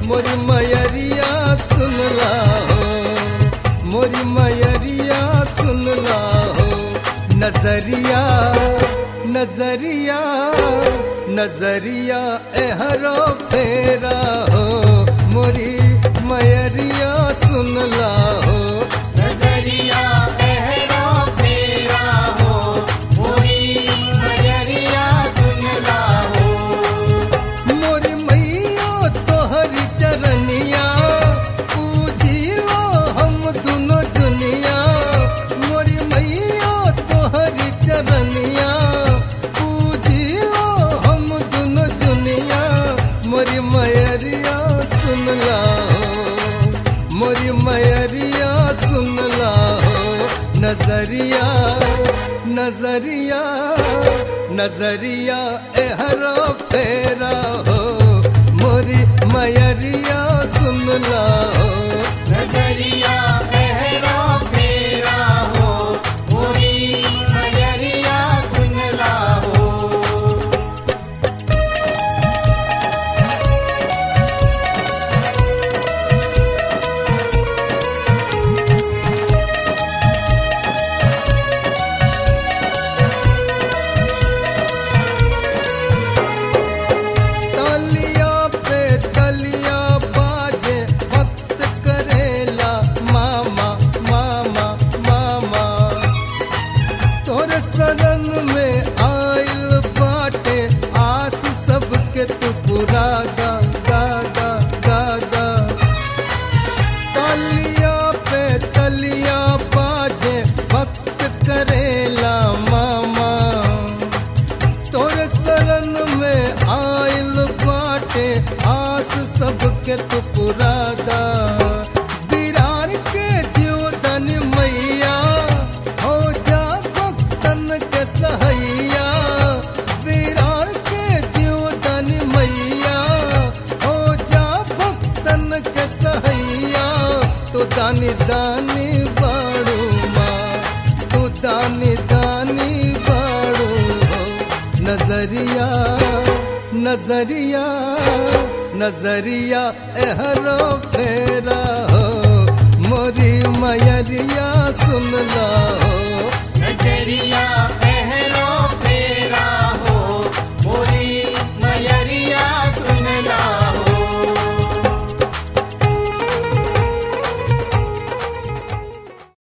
मोरी मयरिया सुनला हो मोरी मयरिया सुनला हो नजरिया नजरिया नजरिया एहरो फेरा हो मोरी मयरिया सुनला हो नजरिया एहरा फेरा हो मोरी मयरिया सुनला हो मोरी मैया तोहरी चरनिया पूजियो हम दुनो दुनिया मोरी मैया तोहरी चरनिया पूजियो हम दुनो दुनिया मोरी मयरिया सुनला हो मोरी मयरिया सुनला हो नजरिया नजरिया नजरिया एहरा फेरा हो मोरी मयरिया सुनला हो नजरिया एहरा फेरा हो मोरी मयरिया सुनला हो तलिया पे तलिया बाजे भक्त करेला मामा मामा मामा तोरे शरण में आइल बाटे आस सबके तू पूरा गा गा गा गा गा तलिया पे तलिया बाजे भक्त करेला मामा तोरे शरण में आइल बाटे आस सबके तू पुरादा बिरार के जीवदन मैया हो जा भक्तन के सहैया बिरार के जीवदन मैया हो जा भक्तन के सहैया तो दानी दानी बाड़ू माँ तू दानी दानी बाड़ू हो नजरिया नजरिया नजरिया एहरो फेरा हो मोरी मयरिया सुनला हो नजरिया